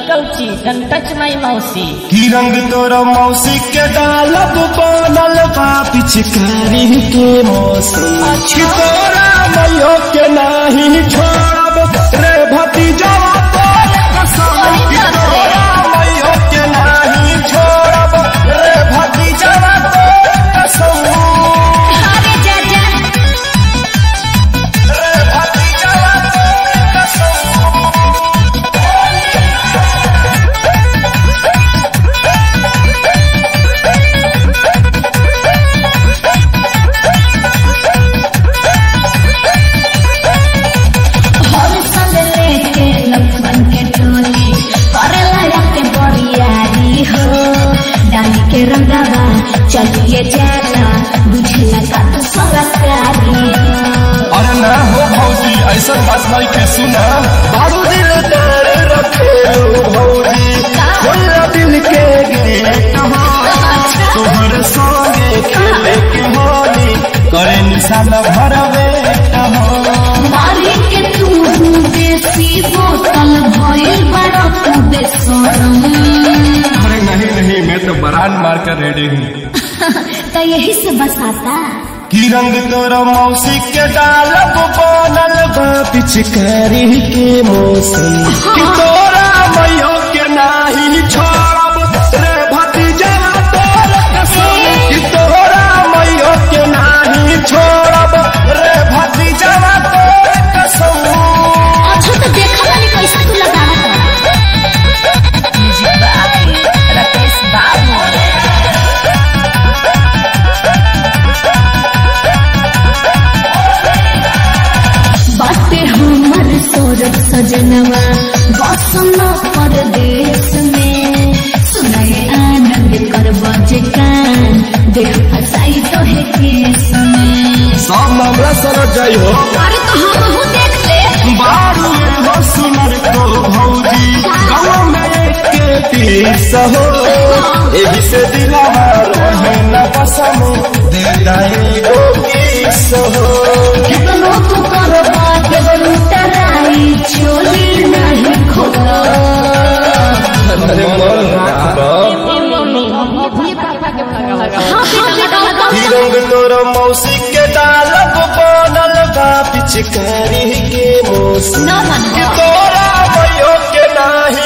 Gauchi, don't touch my mousy. की रंग तोर मौसी के डालब बनल बा पिचकारी के मौसम कि तोरा मैयो के नाही छोड़ब रे भतीजा तोर कसम कि तोरा मैयो के नाही छोड़ब रे भतीजा तोर कसम अरे जा जा रे भतीजा तोर कसम हर साल लेके लखन के टोली करेला जाके बरियारी हो डाली के रंगावा चलिए जाला बुझला का तो सरकारी हो अरे ना हो भौजी ऐसा बात नहीं के सुना बाबू दिल तार रखे हो भौजी खोला दिल के गेट हो तोहर संगे खेले के होली करे निशान भरवे हो मारी के तू देसी बोतल भइल बड़ा तू बेसरम अरे नहीं नहीं मैं तो बरान मार कर रेडी हूँ तो यही से बसाता की रंग तोर मौसी के डालब बनल बा पिचकारी के मौसम कि तोरा मैयो के नाही छोड़ब रे भतीजा तोर कसम कि तोरा मैयो के नाही छोड़ब रे भतीजा तोर कसम अच्छा तो देखा नहीं कैसा तू लगा Music by Rakesh Babu. बाटे हमर सौरभ सजनवा बसन परदेश में सुनाए आनंद कर बजे कान देख फसाई तो है केस में सब मामला सर जाई हो अरे तो हम हूँ देख ले बारू हो सुनर को भौजी गाँव में एक के पीस हो एही से दिलावा रहे न बसम दे दाई गो किस हो कितनो तू कर बात तराई चोली नहीं खोला अरे मन राखबा रंग तोर मौसी के डालब बनल बा पिचकारी के मौसम ना मन कि तोरा भयो के नाही